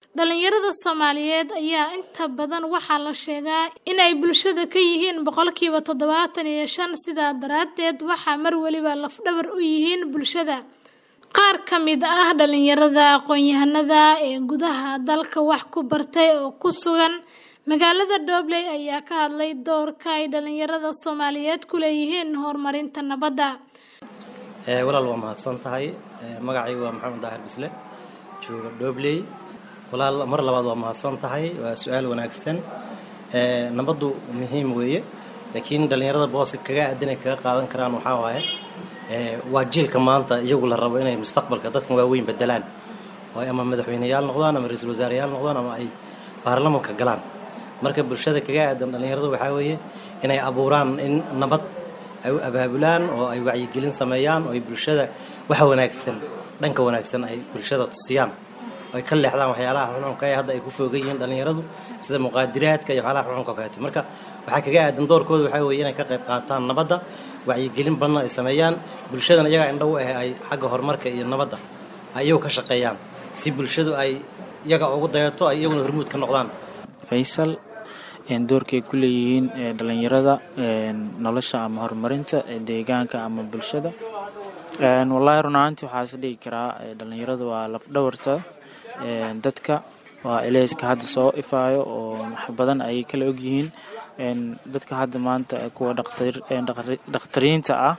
Dhalinyarada Soomaaliyeed ayaa inta badan waxaa la sheegaa in ay bulshada ka yihiin boqolkiiba toddobaatan iyo shan sidaa daraadeed waxaa mar waliba laf-dhabar u yihiin bulshada. Qaar ka mid ah dhalinyarada aqoon-yahanada ee gudaha dalka wax ku bartay oo ku sugan magaalada Dobley ayaa ka hadlay doorka ay dhalinyarada Soomaaliyeed ku leeyihiin horumarinta nabadda. walaal waa mahadsan tahay magacaygu waa maxamed daahir bisle jooga Dobley walaal mar labaad waa mahadsan tahay waa su-aal wanaagsan nabaddu muhiim weeye laakiin dhalinyarada booska kaga aadan ay kaga qaadan karaan waxaa waaye waa jiilka maanta iyagu la rabo inay mustaqbalka dadkan waaweyn bedelaan oo ay ama madaxweyneyaal noqdaan ama ra-iisul wasaareyaal noqdaan ama ay baarlamanka galaan marka bulshada kaga aadan dhalinyarada waxaa weeye inay abuuraan in nabad ay u abaabulaan oo ay wacyigelin sameeyaan oo ay bulshada waxa wanaagsan dhanka wanaagsan ay bulshada tusiyaan oo ay ka leexdaan waxyaalaha xunxunka ee hadda ay ku foogan yihiin dhalinyaradu sida muqaadiraadka iyo waxyaalaha xunxunka kaleeto marka waxaa kaga aadan doorkooda waxaa weeye inay ka qayb qaataan nabadda wacyigelin badan ay sameeyaan bulshadana iyagaa indhow ah ay xagga horumarka iyo nabadda ay iyagu ka shaqeeyaan si bulshadu ay iyaga ugu dayato ay iyaguna hormuud ka noqdaan faysal doorkay ku leeyihiin dhalinyarada nolosha ama horumarinta deegaanka ama bulshada wallaahi run ahaantii waxaa is dhigi karaa dhalinyarada waa lafdhabarta dadka waa eleyska hadda soo ifaayo oo wax badan ayay kala ogyihiin dadka hadda maanta kuwa dhakhtariinta ah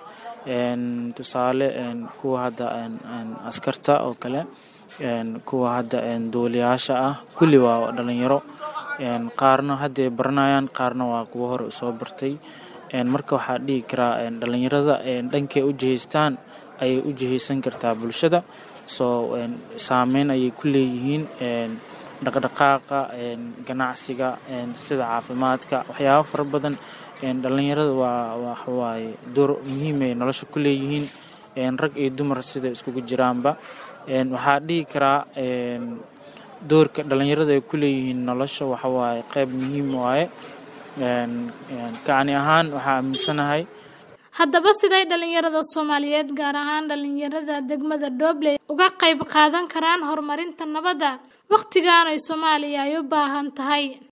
tusaale kuwa hadda askarta oo kale kuwa hadda duuliyaasha ah kulli waa dhalinyaro qaarna hadday baranayaan qaarna waa kuwo hore usoo bartay marka waxaa dhihi karaa dhalinyarada dhankay u jihaystaan ayay u jihaysan kartaa bulshada soo saameyn ayay ku leeyihiin dhaqdhaqaaqa ganacsiga sida caafimaadka waxyaabo fara badan dhalinyarada waa waxawaaye door muhiimay nolosha ku leeyihiin rag iyo dumar sida iskugu jiraanba waxaa dhihi karaa doorka dhalinyarada ay ku leeyihiin nolosha waxawaaye qayb muhiim waaye kacni ahaan waxaa aaminsanahay haddaba siday dhalinyarada Soomaaliyeed gaar ahaan dhalinyarada degmada Dobley uga qayb qaadan karaan horumarinta nabadda waqtigan ay Soomaaliya ay u baahan tahay